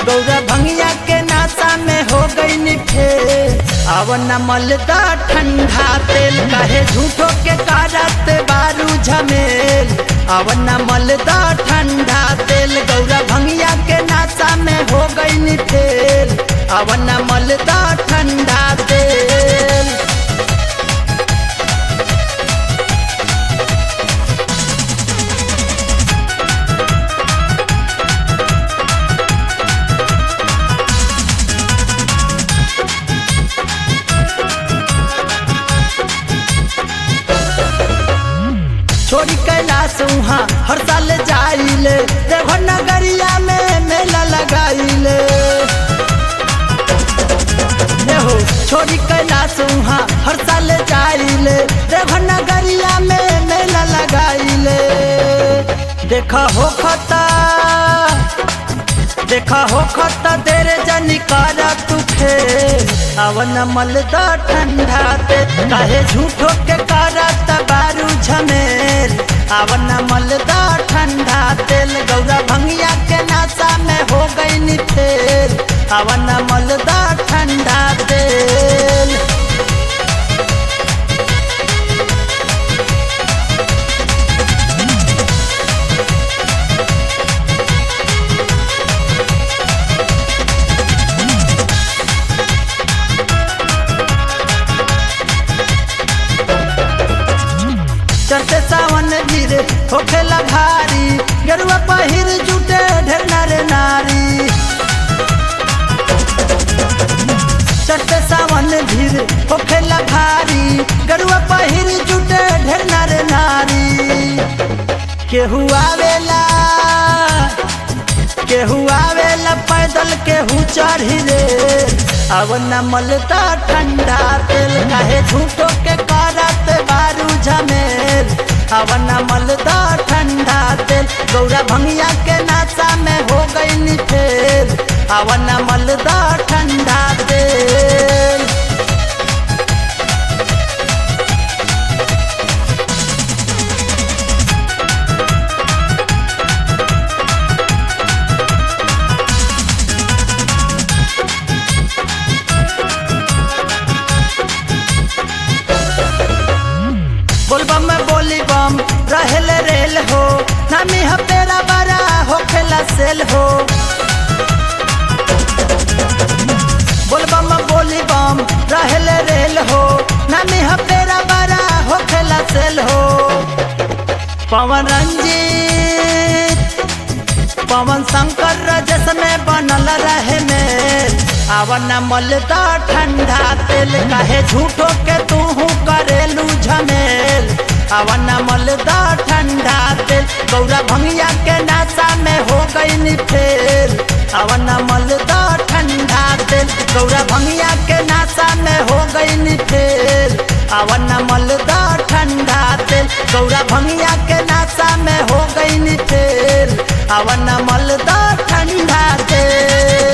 गौरा भंगिया के नासा में हो गई नी फेल अब न मलदा ठंडा तेल कहे झूठो के कारत बारू झमेल अब न मलदा ठंडा तेल गौरा भंगिया के नासा में हो गई नी फेल अब न मलदा ठंडा तेल छोड़ी कैलाश वहाँ हर साल जाइले देवघर नगरिया में मेला लगाइले ये हो छोड़ी कैलाश वहाँ हर साल जाइले देवघर नगरिया में मेला लगाइले देखा हो खता देखा हो खता तेरे जनी कारा तुखे अवन मलदा ठंडा ते काहे झूठो के कारा तबारू झमेल अवन मलदा ठंडा तेल गौरा भंगिया के नासा में हो गई नी फेल अवन मलदा ठंडा तेल चढ़ते सावन धीरे होखेला भारी गरुआ पहिर जुटे ढेर नारे नारी चढ़ते सावन धीरे होखेला भारी गरुआ पहिर जुटे ढेर नारे नारी केहू आवेला केहू आवेला पैदल केहू चढ़ी रे अब न मलता ठंडा तेल काहे झूठो के करत बारू झमेल अब न मलता ठंडा तेल गौरा भंगिया के नासा में हो गई नी फेल अब न मलता ठंडा तेल बोलबम में बोली बम रहल रेल हो नामी हपेरा बड़ा हो खेला सेल हो बोलबम में बोली बम रहल रेल हो नामी हपेरा बड़ा हो खेला सेल हो पवन रंजीत पवन शंकर रजस में बनल रहे मेल आवन मलदा ठंडा तेल काहे झूठो के तू करेलू झमेल आवन मलदा ठंडा तेल गौरा भंगिया के नासा में हो गई नी फेल आवन मलदा ठंडा तेल गौरा भंगिया के नासा में हो गई नी फेल आवन मलदा ठंडा तेल गौरा भंगिया के नासा में हो गई नी फेल आवन मलदा ठंडा तेल